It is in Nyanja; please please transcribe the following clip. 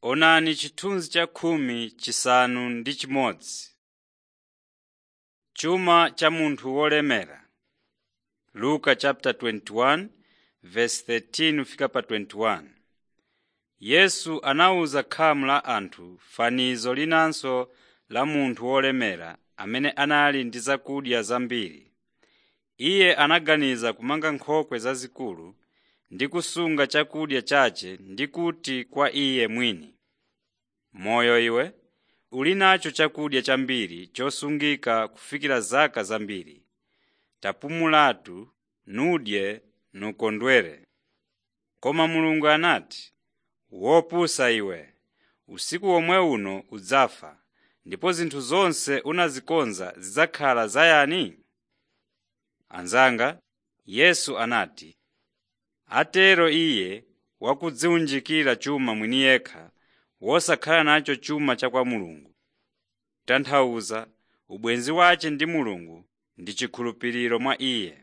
Onani chithunzi cha khumi chisanu ndi chimodzi. Chuma cha munthu wolemera. Luka chapter 21 verse 13 fika pa 21. Yesu anawuza khamu la anthu fanizo linanso la munthu wolemera amene anali ndi zakudya zambiri. Iye anaganiza kumanga nkhokwe zazikulu ndi kusunga chakudya chache ndi kuti kwa iye mwini, “Moyo iwe, uli nacho chakudya chambiri chosungika kufikira zaka zambiri. Tapumulatu, nudye nukondwere.” Koma Mulungu anati, “Wopusa iwe, usiku womwe uno udzafa, ndipo zinthu zonse unazikonza zidzakhala zayani?” Anzanga, Yesu anati, atero iye wakudziwunjikira chuma mwini yekha wosakhala nacho chuma cha kwa Mulungu. Kutanthauza, ubwenzi wace ndi Mulungu ndi chikhulupiriro mwa Iye.